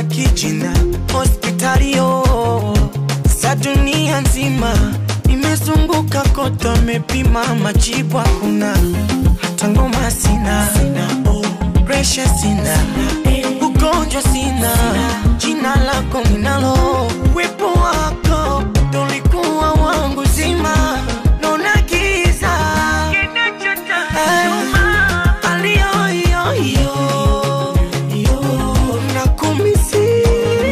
kijina hospitalio za dunia nzima nimezunguka kote, amepima majibu hakuna, hata ngoma sina, presha sina, ugonjwa sina, jina lako ninalo, uwepo wako ndo ulikuwa wangu zima, naona giza Eh, aliyoyoyo nakumisi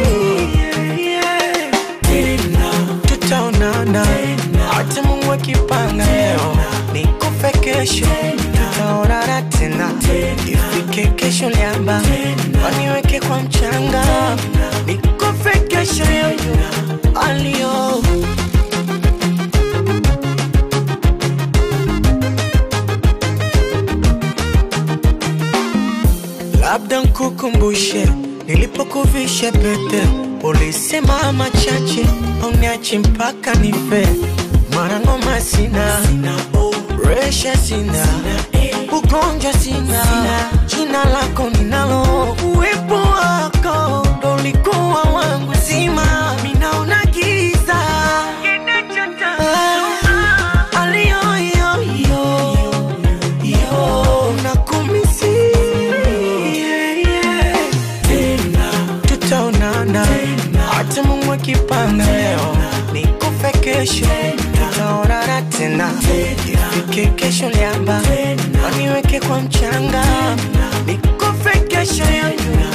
tutaonana hata Mungu akipanga leo nikufe kesho tutaonana tena ifike kesho liamba waniweke kwa mchanga nikufe kesho yoyo alio labda nkukumbushe nilipokuvisha pete, ulisema machache auniache mpaka nife. Mara ngoma sina, resha sina, ugonjwa sina, jina lako ninalo, uwepo wako ndo ulikuwa wangu zima, minaona giza Ah, aliyoyoyo yo nakumisi tutaonana hata Mungu akipanga leo nikufe kesho tutaonana tena ifike kesho liamba waniweke kwa mchanga nikufe kesho yoyo